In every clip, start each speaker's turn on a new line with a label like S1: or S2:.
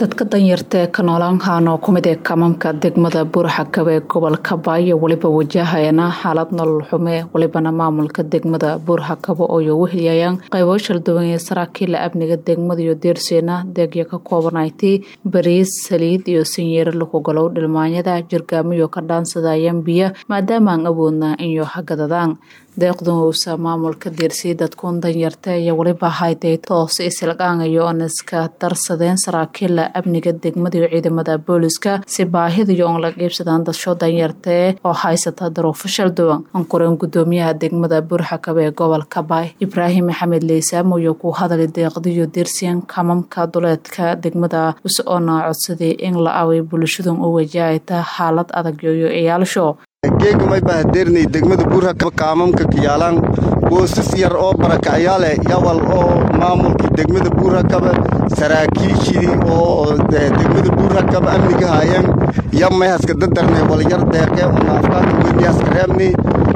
S1: dadka danyarta ee ka noolaan oo kumid ee kamamka degmada buurxakab ee gobolka baayo weliba wajahayana xaalad nolol xume welibana maamulka degmada buurxakabo oo wehelyayaan qaybo shalduwan ee saraakiila amniga degmada iyo deerseena deegya ka koobanaytay bariis saliid iyo sanyeero lukugalow dhilmaanyada jirgaamiyo ka dhaansadayaan biyo maadaama aan awoodna inyo hagadadaan deeqdun uusa maamulka deersiyay dadkuun danyarta iyo weliba hayday toose isilqaangayo oon iska darsadeen saraakiila amniga degmada iyo ciidamada booliska si baahidiyo oon la qiibsadaan dadsho danyartae oo haysata daruufo shalduwan anqureen gudoomiyaha degmada buurxakab ee gobolka baay ibraahim maxamed leysaamo iyo ku hadali deeqdiyo deersiyan kamamka duleedka degmada us-oona codsaday in la away bulshadan u wajahayta xaalad adag iyo ciyaalsho
S2: geegamay bahadeernay degmada buurhakab kaamamka kiyaalaan boosas yar oo barakacyaale yawal oo maamulkii degmada buurhakaba saraakiishii oo degmada buurhakab amniga haayeen yamay haska dadarnay walyar deeqe unaafkaana weyni haska reebni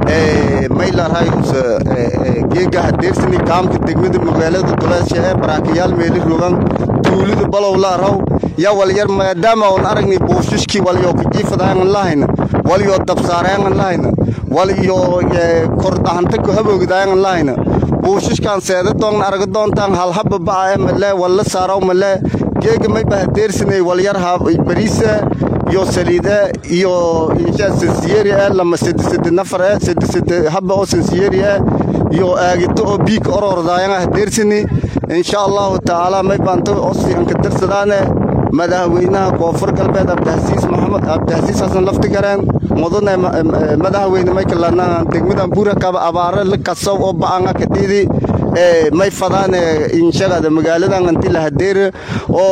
S2: maylarhayus geega hadeersani kaamka degmada magaalada duleesha ee barakacyaal meeli rogan tuulida balow laaraw yawal yar maadaama on aragnay buushishkii walyo kujiifadaangan lahayna walyo dabsaaraangan lahayna waliyo kordhahanta ku haboogdaayangan lahayna buushishkan seeda doon araga doontaan halhaba bacae male walla saaraw male geega may bahadeersanay walyar bariisa iyo saliide iyo insha sansiyeri e lama sedesede nafar e sedesede haba oo sansiyeri e iyo aagito oo biika orordaayan hadeersani insha allahu tacaala may baanta osianka darsadaane madaxweynaha koonfur galbeed abdihasiis maxamed abdihasiis xasan laftigareen mudane madaxweyne maykalana degmadan buurakaba abaare la kasow oo ba'anga kadhidi may fadaane inshagada magaaladan anti lahadeere oo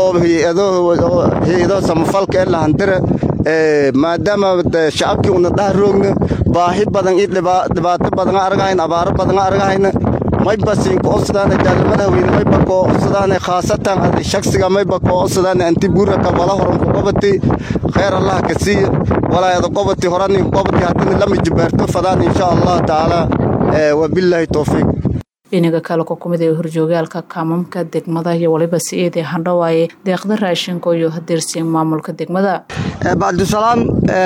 S2: hay-ado samafalka ee lahandire maadaama shacabkii una dhaha roogna baahi badan iyo dhibaato badan argahayn abaaro badan argahayna mayba siinka osadaane jaala madaxweyne mayba koo osadaane khaasatan shaksiga mayba koo osadaane anti buuraka wala horan ku qobati khayr allah ka siiya walaayada qobati horanin qobati haddana lama jibaarto fadaan insha allah tacaala wabilaahi towfiiq
S1: dhinaga kale ku kumid ee horjoogaalka kaamamka degmada iyo waliba si-eedee handhawaaye deeqda raashinka iyo hadeersiin maamulka degmada
S3: bacdusalaam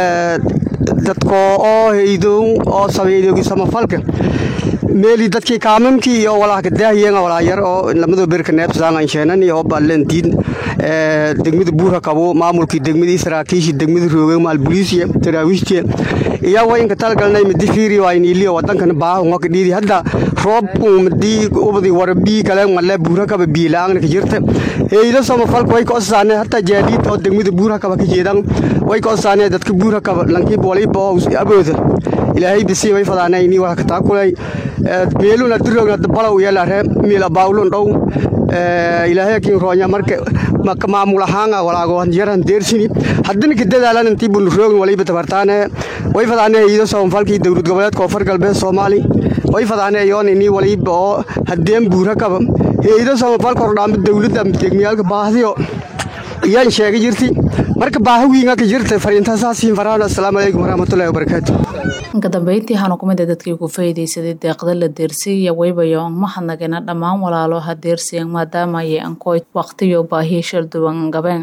S3: dadko oo haydow oo sameydoogi samafalka meeli dadkii kaamamkii iyo walahka daahiyenga walaayar oo lamado berka neebsadaan sheenani oo ballentiin degmada buura kabo maamulkii degmadii saraakiishii degmada rooge maal buliisiya taraawiishtiya iyo wayinka talgalnay madi fiiri wayniliyo wadankana baahunga kadhiidi hadda roob madi ubadi warabii kale male buura kaba biilaangna kajirta eydo samafalka way kaosaane hataa jaadiid oo degmada buura kaba kajeedan way kaosaane dadka buura kaba lankiib waliba oo abooda ilaahay bisi way fadaanayni waa kataakulay meeluna dirogna balow yeelare miila baawlun dhow ilaahay kin roonya marka maamul ahaanga walaago yaran deersini haddana ka dadaalan intii bun roogin waliba tabartaane way fadaane iido samafalkii dowlad goboleed koonfur galbeed soomaali way fadaane yoon inii waliba oo haddeen buura kaba iido samafalka hordhaamba dowladda degmiyaalka baahdiyo iyaan sheega jirti marka baahawiinga ka jirta fariintaasaasiin faraan assalaamu calaykum waraxmatullahi wabarakaatu
S1: inka dambeyntii waxaana kumid a dadkii ku faa'iidaysaday deeqda la deersiiya waybayo an mahadnagina dhammaan walaalo ha deersiyan maadaama ayay ankoyd waqtiyo baahiya shalduwan gabeen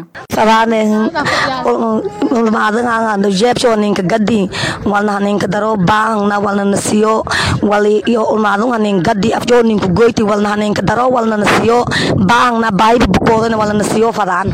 S4: ulmaadangano ninka gadi walna ninka daro baahangna walna nasiyo wali iyo ulmaadunga nin gadi afjoo ninka goyti walna ninka daro walna nasiyo baahangna baahiba bukoodana walna nasiyo fadaan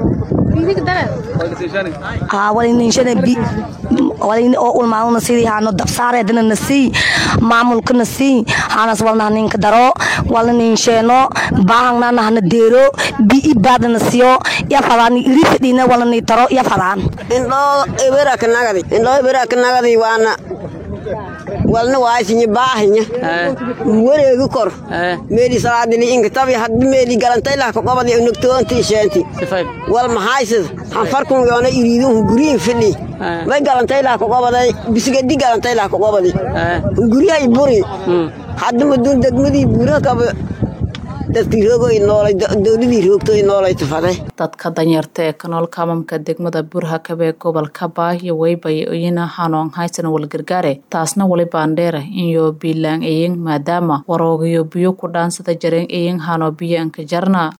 S4: oo ulmaaduna sidii haano dabsaareedana nasii maamulka nasii hanas walna ninka daro walna ninsheeno baahangna nahana deero bii baada nasiyo ya fadaan iri fadhiina walna ni taro ya fadaan
S5: indhoo ebera kanagadi indhoo ebera kanagadi waana walna waaysinya baahinya wareegi kor meeli salaadili inkatabi haddi meeli galantaylah kaqobadi unogtoonti sheenti wal mahaysad hanfarkun yoona iriidun guriin fidhi may galantaylah kaqobaday bisigadi galantaylah kaqobadi guryahay buri haddi madun degmadii buura kaba dadkii roogay noolay dowladii roogtay noolay tufade
S1: dadka danyarta ee kanool kaamamka degmada buurhakab ee gobolka baahiyo weybay iyana hanoon haysan walgargaare taasna wali baandheera inyo biilaan eyin maadaama waroogiyo biyo ku dhaansada jareen eyin hano biyo anka jarna